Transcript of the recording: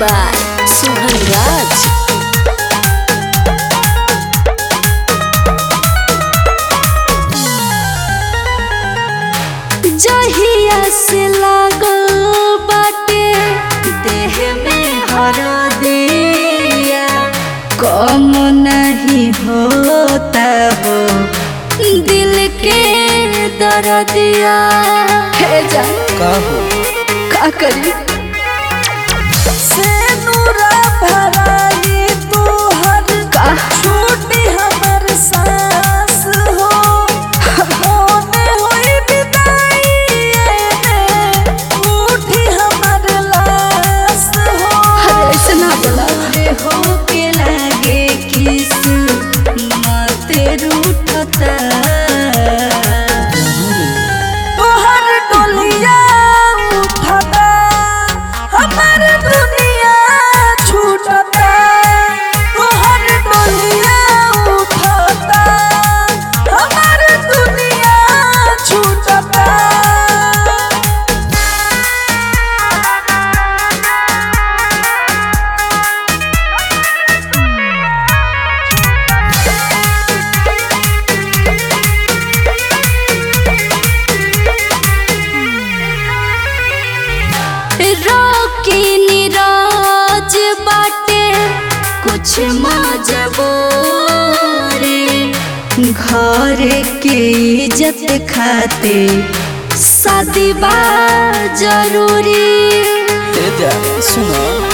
by Sohan Raj. जहिया से लागल बाटे देह में हरदिया कम नहीं होता हो दिल के दर्दिया हे जा का हो का करी से नूरा भराई तोहर का छूटी हमर सांस हो होने होई विदाई में उठी हमर लाश हो अरे ऐसे ना बोला हो के लागे किस माते रूठता तोहर डोलिया उठता हमर दुनिया छूटता तोहर डोलिया उठता हमर दुनिया छूटता रोकी निराज बाटे कुछ मजबूरी घर के इज्जत खाते शादी बा जरूरी सुनो